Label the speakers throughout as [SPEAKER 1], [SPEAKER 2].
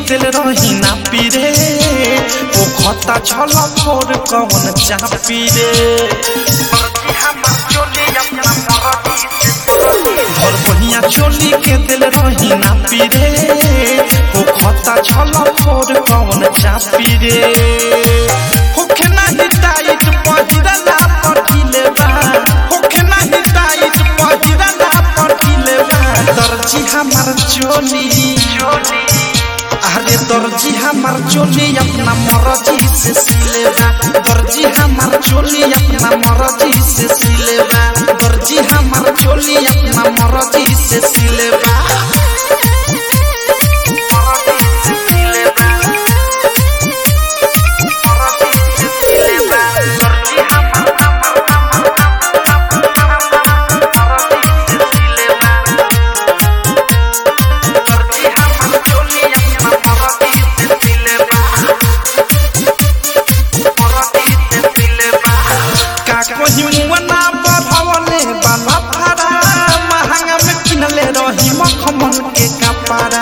[SPEAKER 1] दिल रही ना पीरे ओ खता छल फोर कौन चापी रे भर बहिया चोली के दिल रही ना पीरे ओ खता छल फोर कौन चापी रे होखे नाही टाइट पहिरला पठिले बा होखे नाही टाइट पहिरला पठिले बा दर्जी हमार चोली अरे दर्जी हमार चोली अपना मर्जी से सिलेबा दर्जी हमार चोली अपना मर्जी से सिलेबा दर्जी हमार चोली अपना मर्जी से सिलेबा का कहीं मुअना बढ़वले बाला फारा महंगा में किनले रही मखमल के कपड़ा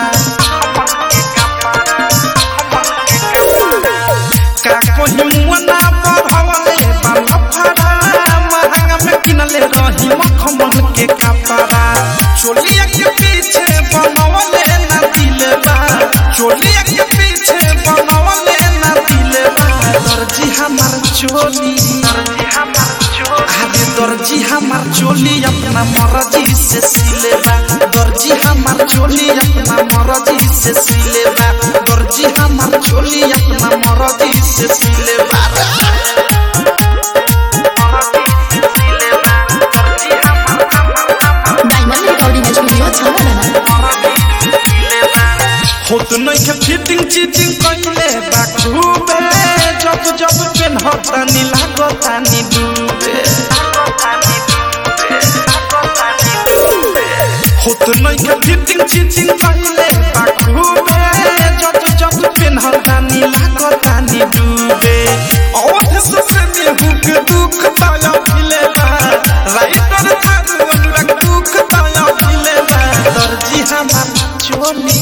[SPEAKER 1] का कहीं मुअना बढ़वले बाला फारा महंगा में किनले रही मखमल के कपड़ा चोलिया के पीछे बनवले ना दिलबा चोलिया के पीछे बनवले ना दिलबा दर्जी हमार चोली अरे दर्जी हमार चोली अपना मर्जी से सिलेबा दर्जी हमार चोली अपना मर्जी से सिलेबा दर्जी हमार चोली अपना मर्जी से सिलेबा
[SPEAKER 2] डायमंड रिकॉर्डिंग स्टूडियो छावला
[SPEAKER 1] होत नहीं के फिटिंग चीटिंग कइले बा खूबे जब जब पेन हतानी लागतानी डूबे होत नहीं के फिटिंग चीटिंग कइले बा खूबे जब जब पेन हतानी लागतानी डूबे और से में हुक दुख ताया मिले बा राइटर थारू अनुराग दुख ताया मिले बा दर्जी हमार चोली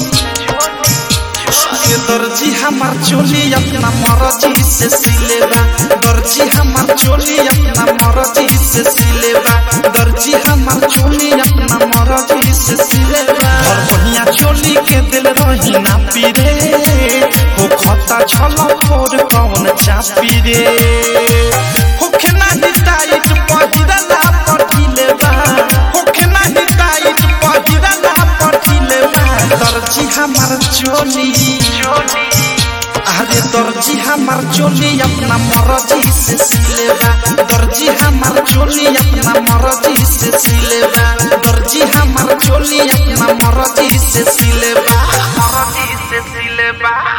[SPEAKER 1] ये दर्जी हमार चोली अपना मर्जी से सिलेबा दर्जी हमार चोली अपना मर्जी से सिलेबा दर्जी हमार चोली अपना मर्जी से सिलेबा और बढ़िया चोली के दिल रही ना पीरे हो खता छल फोर कौन चापी रे होखे नाही टाइट पहिरला पठिले बा होखे नाही टाइट पहिरला पठिले बा दर्जी हमार चोली अरे दर्जी हमार चोली अपना मर्जी से सिलेबा दर्जी हमार चोली अपना मर्जी से सिलेबा दर्जी हमार चोली अपना मर्जी से सिलेबा
[SPEAKER 3] मराठी से सिलेबा